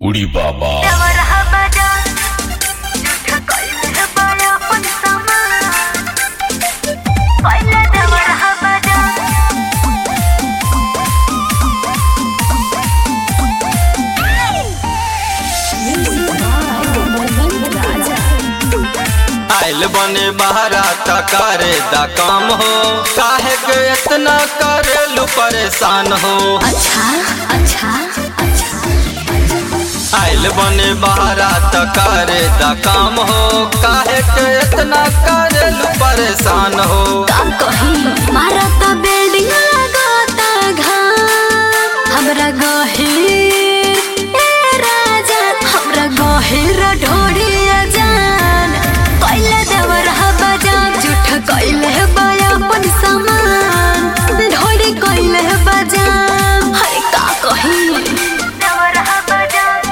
उड़ी बाबा आइल बने बहरा त करे दा काम हो काहे के इतना करेलू परेशान हो अच्छा अच्छा अच्छा आइल बने बहरा त करे दा काम हो काहे के इतना करेलू परेशान हो का कही मारा त बिल्डिंग लगाता घाम हमरा गहिर ए राजा हमरा गहिर ढोड़िया जान कैले देवर बजान झूठ कैले बया अपन सामान ढोड़ी कैले बजान हरे का कही देवर बजान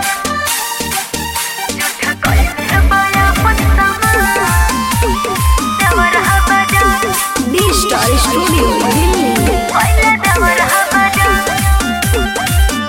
झूठ कैले बया अपन सामान देवर बजान डी स्टार स्टूडियो दिल्ली कैले देवर बजान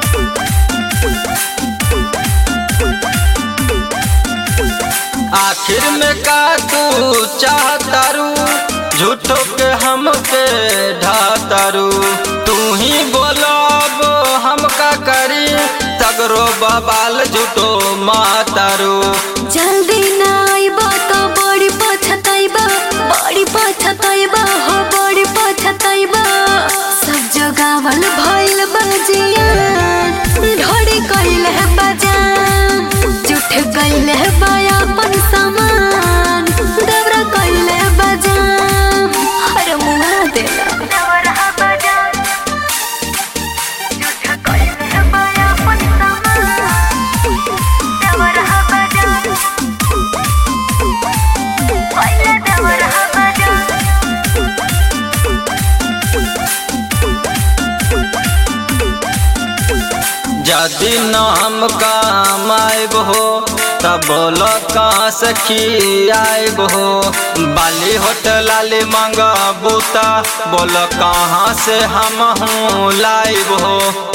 आखिर में का तू चाहतारू झूठो के हमके ढातारू तू ही बोलो अब हम का करी तगरो बबाल झूठो मातारू जल्दी ना आइबा तो बड़ी पछताइबा बड़ी पछताइबा हो बड़ी पछताइबा सब जगावल भइल बजिया ढोड़ी कइल है बजान झूठ कइल है बाया अपन सामान दबरा कइल है बजान हर मुआ देला दबरा बजान झूठ कइल है बाया अपन सामान दबरा बजान कइल दबरा बजान यदि न हम काम आइब हो तब बोलो कहाँ से खियाइब हो बाली होटल लाली मांग बूता बोलो कहाँ से हम हूँ लाइब हो